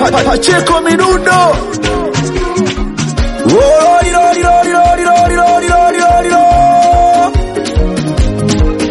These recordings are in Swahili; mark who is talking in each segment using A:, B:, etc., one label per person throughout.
A: Pacheko Minundo. Lori, lori, lori, lori, lori, lori, lori, lori, lori.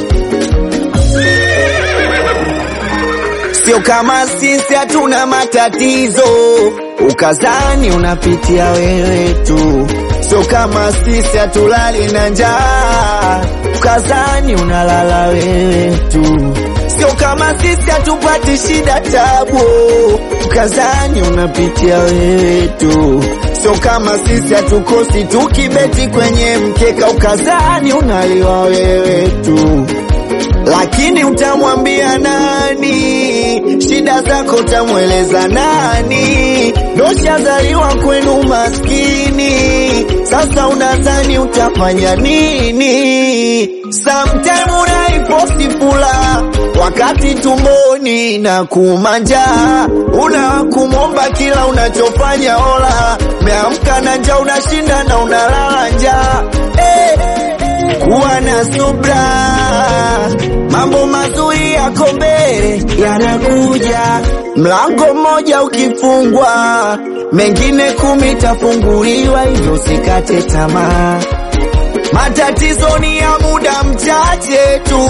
B: Sio kama sisi hatuna matatizo, ukazani unapitia wewe tu. Sio kama sisi hatulali na njaa, ukazani unalala wewe tu. Sio kama sisi hatupati shida tabu, ukazani unapitia wewe tu. Sio kama sisi hatukosi tukibeti kwenye mkeka, ukazani unaliwa wewe tu lakini utamwambia nani? Shida zako utamweleza nani? Doshazaliwa kwenu maskini, sasa unadhani utafanya nini? Sometime unaiposti fula wakati tumboni na kumanja, una kumwomba kila unachofanya ola, meamka na njaa, unashinda na unalala njaa eh. Kuwa na subra, mambo mazuri yako mbele yanakuja. Mlango mmoja ukifungwa, mengine kumi tafunguliwa, hivyo usikate tamaa. Matatizo ni ya muda mchache tu,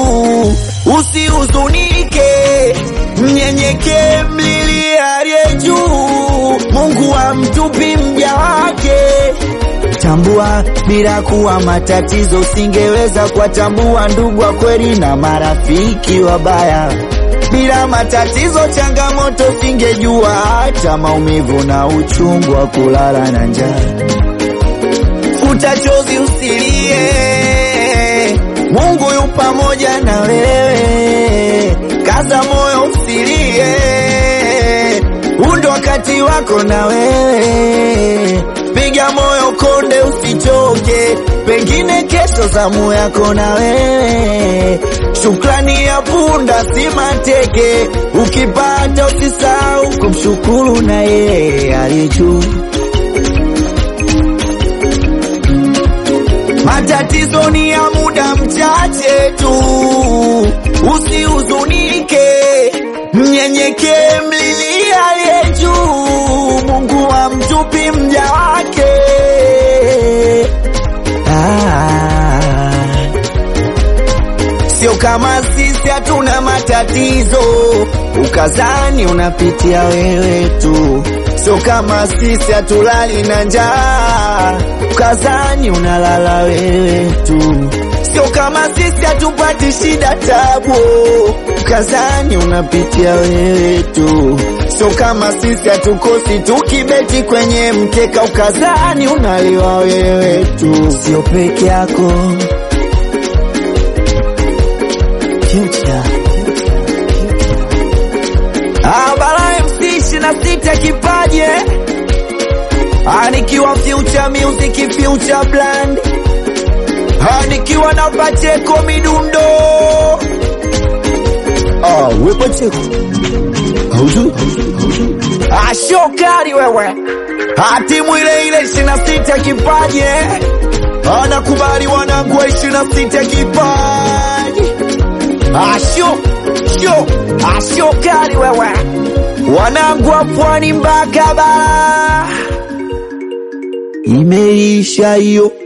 B: usihuzunike, mnyenyekee, mlilie aliye juu. Mungu hamtupi mja wake. Tambua bila kuwa matatizo, usingeweza kuwatambua ndugu wa kweli na marafiki wabaya. Bila matatizo, changamoto, singejua hata maumivu na uchungu wa kulala na njaa. Futa chozi, usilie, Mungu yu pamoja na wewe. Kaza moyo, usilie, huu ndo wakati wako na wewe piga moyo konde, usichoke, pengine kesho zamu yako na wewe. Shukrani ya punda si mateke, ukipata usisahau kumshukuru na yeye aliye juu. Matatizo ni ya muda mchache tu, usihuzunike, mnyenyekee, mlilie aliye juu. Mungu hamtupi mja wake. Ah. Sio kama sisi hatuna matatizo, ukazani unapitia wewe tu. Sio kama sisi hatulali na njaa, ukazani unalala wewe tu. Sio kama sisi hatupati shida tabu, ukazani unapitia wewe tu. Sio kama sisi hatukosi tukibeti kwenye mkeka, ukazani unaliwa wewe tu. Sio peke yako Future. Ah, Bala MC ishirini na sita kipaje Ah, nikiwa Future Music Future Brand Ah, nikiwa na Pacheko Midundo
A: Ah, we Pacheko. Haujui?
B: Ah, shokari wewe Ah, timu ile ile ishirini na sita kipaje
A: Anakubali wanangu wa ishirini na sita kipaji.
B: Asho sho asho kali wewe, wanangu wa pwani mpaka bara, imeisha hiyo.